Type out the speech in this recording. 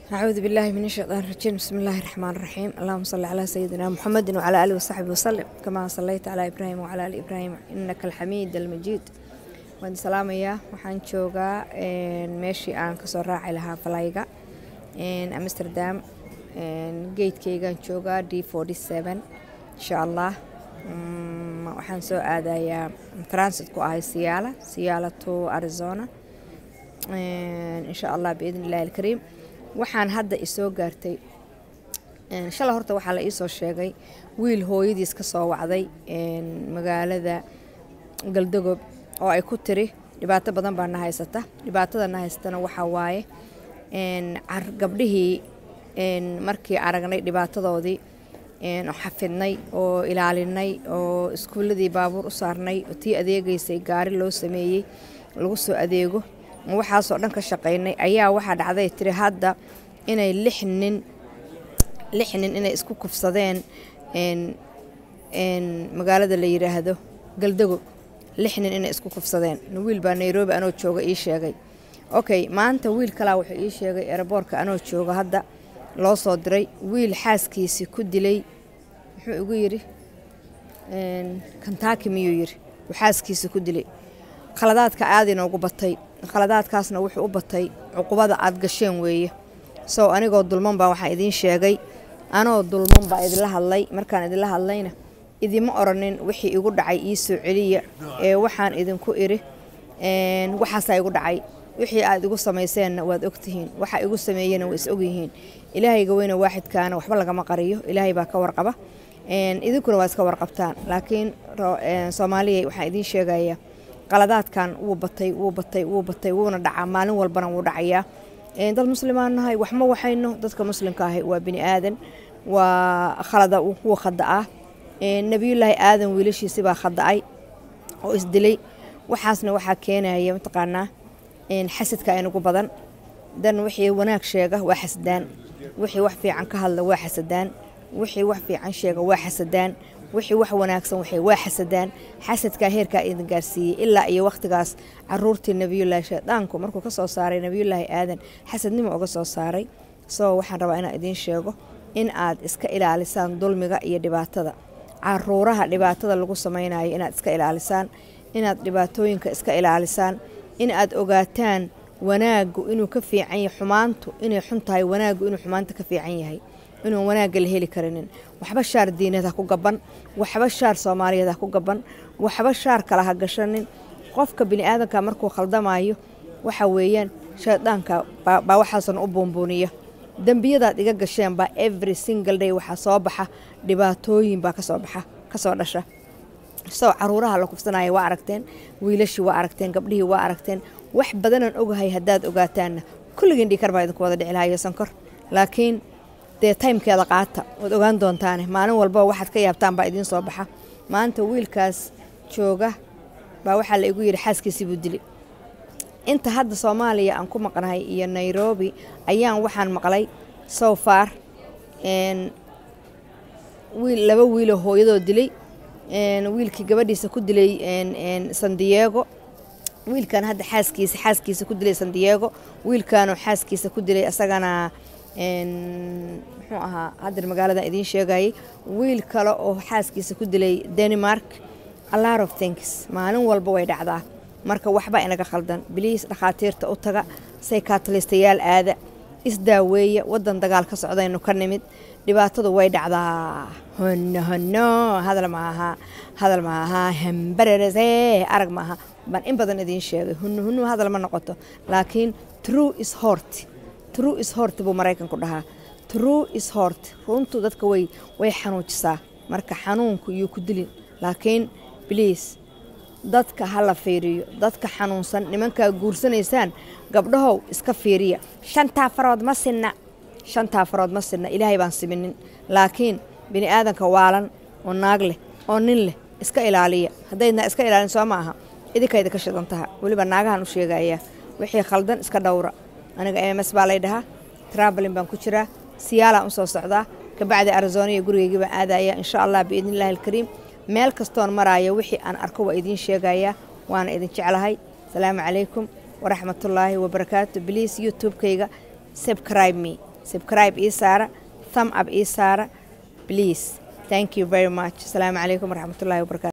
أعوذ بالله من الشيطان الرجيم بسم الله الرحمن الرحيم اللهم صل على سيدنا محمد وعلى آله وصحبه وسلم كما صليت على إبراهيم وعلى آل إبراهيم إنك الحميد المجيد waan salaamayaa waxaan joogaa meeshii aan kasoo raaci lahaa falayga amsterdam geedkeygaan joogaa d insha allah waxaan soo aadayaa transit ku ahay siyaala siyaala to arizona insha allah biidn illahi alkariim waxaan hadda isoo gaartay shala horta waxaa la iisoo sheegay wiil hooyadiis ka soo wacday magaalada galdagob oo ay ku tiri dhibaato badan baa na haysata dhibaatada na haysatana waxaa waaye gabdhihii markii aragnay dhibaatadoodii xafidnay oo ilaalinay oo iskuuladii baabuur u saarnay oo tii adeegaysay gaari loo sameeyey lagu soo adeego waxaasoo dhan ka shaqaynay ayaa waxaa dhacday tiri hadda inay lix nin lix nin inay isku kufsadeen magaalada la yiraahdo galdago lix nin inay isku kufsadeen wiil baa nairobi anoo jooga ii sheegay okay maanta wiil kalaa wuxuu ii sheegay eraboorka anoo jooga hadda loo soo diray wiil xaaskiisii ku dilay muxuu igu yidhi kantaki miyuu yidhi uu xaaskiisa ku dilay khaladaadka aada inoogu batay khaladaadkaasna wuxuu u batay cuqubada aad gasheen weeye sow anigoo dulman baa waxaan idiin sheegay anoo dulman baa idinla hadlay markaan idinla hadlayna idima oranin wixii igu dhacay ii soo celiya ee waxaan idinku iri waxaasaa igu dhacay wixii aad igu samayseenna waad ogtihiin waxa igu sameeyena waa is ogyihiin ilaahayga weyne waaxidkaana waxba lagama qariyo ilaahay baa ka warqaba idinkuna waa iska warqabtaan laakiin soomaaliya waxaan idiin sheegayaa qaladaadkan wuu batay wuu batay wuu batay wuuna dhacaa maalin walbana wuu dhacayaa dad muslimaan nahay waxma waxayno dadka muslimka ahi waa bini aadan waa khalada wuu khada'aa nebiyullaahi aadan wiilashiisi baa khada'ay oo isdilay waxaasna waxaa keenaya mataqaanaa xasadka aynagu badan dan wixii wanaag sheega waa xasadaan wixii wax fiican ka hadla waa xasadaan wixii wax fiican sheega waa xasadaan wixii wax wanaagsan waxay waa xasadaan xasadkaa heerkaa idin gaarsiiyey ilaa iyo wakhtigaas caruurtii nebiyullaahi shaydaanku markuu ka soo saaray nebiyullaahi aadan xasadnimo uga soo saaray soo waxaan rabaa inaan idiin sheego in aad iska ilaalisaan dulmiga iyo dhibaatada caruuraha dhibaatada lagu samaynayo inaad iska ilaalisaan inaad dhibaatooyinka iska ilaalisaan in aad ogaataan wanaaggu inuu ka fiican yahay xumaantu inay xun tahay wanaaggu inuu xumaanta ka fiican yahay inuun wanaagga la heli karinin waxba shaar diineed ha ku gaban waxba shaar soomaaliyeed ha ku gaban waxba shaar kale ha gashanin qofka bini aadanka markuu khaldamayo waxa weeyaan shaydaanka baa waxaasan u buunbuuniya dembiyadaad iga gasheen baa every single day waxaa soo baxa dhibaatooyin baa kasoo baxa kasoo dhasha soo caruuraha la kufsanaya waa aragteen wiilashii waa aragteen gabdhihii waa aragteen wax badanaan ogahay haddaad ogaataanna kulligiin dhikar baa idinku wada dhici lahayo sankor laakiin dee taymkeeda qaata waad ogaan doontaane maalin walba waxaad ka yaabtaan baa idiin soo baxa maanta wiilkaas jooga baa waxaa la igu yidhi xaaskiisii buu dili inta hadda soomaaliya aan ku maqnahay iyo nairobi ayaan waxaan maqlay so far wiil laba wiiloo hooyadoo dilay wiilkii gabadhiisa ku dilay san diego wiilkan hadda xaaskiisa xaaskiisa ku dilay san diego wiilkanoo xaaskiisa ku dilay asagana muxuu ahaa haddar magaaladan idiin sheegayay wiil kale oo xaaskiisa ku dilay denmark alot of things maalin walba way dhacdaa marka waxba inaga khaldan biliis dhakhaatiirta u taga saykaatalistayaal aada isdaaweeya wadan dagaal ka socdaynu ka nimid dhibaatadu way dhacdaa hono hono hadal maaha hadal maaha hambarerese arag maaha baan in badan idiin sheegay hunu hunu hadal ma noqoto laakiin true is hort true is hort buu maraykanku dhahaa true is hort runtu dadka way way xanuujisaa marka xanuunku yuu ku dilin laakiin bliis dadka ha la fiiriyo dadka xanuunsan nimankaa guursanaysaan gabdhahow iska fiiriya shantaa farood ma sinna shantaa farood ma sinna ilaahay baan siminin laakiin bini aadanka waalan oo naag leh oo nin leh iska ilaaliya haddaydna iska ilaalin soo ma aha idinkayda ka shidan taha weliba naagahan u sheegayaa wixii khaldan iska dhowra aniga m ms baa lay dhahaa trabalin baan ku jiraa siyaalaan u soo socdaa kabacdi arizona iyo gurigeygii baan aadaya insha allah biidni illahi alkariim meel kastoon maraayo wixii aan arko waa idiin sheegayaa waana idin jeclahay asalaamu calaykum waraxmatullaahi wabarakaatu bliis youtube-kayga subscribe me subscribe ii saara thumb up ii saara please thank you very much asalaamu calaykum waraxmatullahi wabarakatu